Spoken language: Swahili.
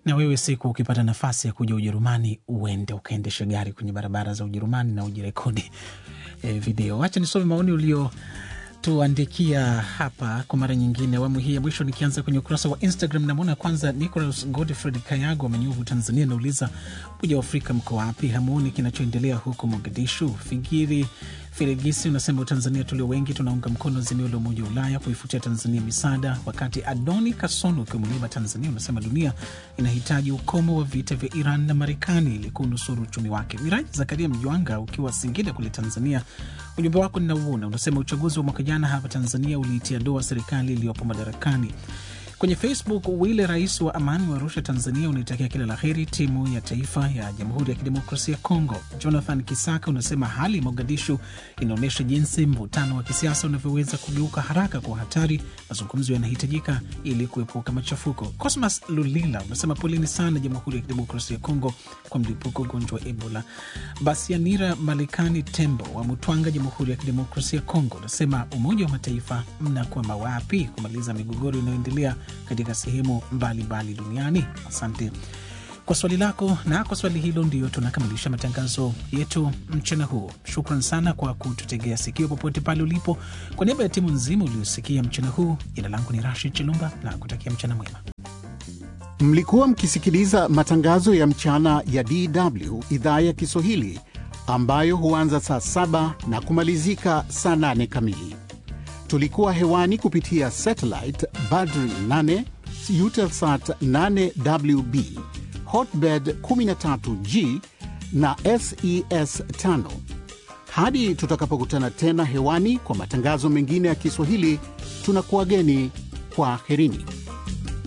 na wewe siku ukipata nafasi ya kuja Ujerumani, uende ukaendeshe gari kwenye barabara za Ujerumani na ujirekodi eh, video. Wacha nisome maoni ulio tuandikia hapa kwa mara nyingine, awamu hii ya mwisho, nikianza kwenye ukurasa wa Instagram. Namwona kwanza Nicolas Godfred Kayago wa Manyuvu, Tanzania, nauliza Umoja wa Afrika mko wapi? Hamuoni kinachoendelea huko Mogadishu? Fikiri Firegisi unasema Tanzania tulio wengi tunaunga mkono azimio la Umoja wa Ulaya kuifutia Tanzania misaada, wakati Adoni Kasono ukiwa Muleba, Tanzania, unasema dunia inahitaji ukomo wa vita vya Iran na Marekani ili kunusuru uchumi wake. Miraji Zakaria Mjwanga ukiwa Singida kule Tanzania, ujumbe wako ninauona, unasema uchaguzi wa mwaka jana hapa Tanzania uliitia doa serikali iliyopo madarakani. Kwenye Facebook, Wile rais wa amani wa Arusha, Tanzania, unaitakia kila la heri timu ya taifa ya Jamhuri ya Kidemokrasia ya Kongo. Jonathan Kisaka unasema hali Mogadishu inaonyesha jinsi mvutano wa kisiasa unavyoweza kugeuka haraka kwa hatari. Mazungumzo yanahitajika ili kuepuka machafuko. Cosmas Lulila unasema poleni sana Jamhuri ya Kidemokrasia ya Kongo kwa mlipuko ugonjwa wa Ebola. Basianira Malikani Tembo wa Mutwanga, Jamhuri ya Kidemokrasia ya Kongo, unasema Umoja wa Mataifa mnakwama wapi kumaliza migogoro inayoendelea katika sehemu mbalimbali duniani. Asante kwa swali lako, na kwa swali hilo ndio tunakamilisha matangazo yetu mchana huu. Shukran sana kwa kututegea sikio popote pale ulipo. Kwa niaba ya timu nzima uliosikia mchana huu, jina langu ni Rashid Chilumba na kutakia mchana mwema. Mlikuwa mkisikiliza matangazo ya mchana ya DW idhaa ya Kiswahili ambayo huanza saa saba na kumalizika saa nane kamili. Tulikuwa hewani kupitia satellite Badri 8 Eutelsat 8WB Hotbird 13G na SES 5. Hadi tutakapokutana tena hewani kwa matangazo mengine ya Kiswahili, tunakuwageni kwa herini.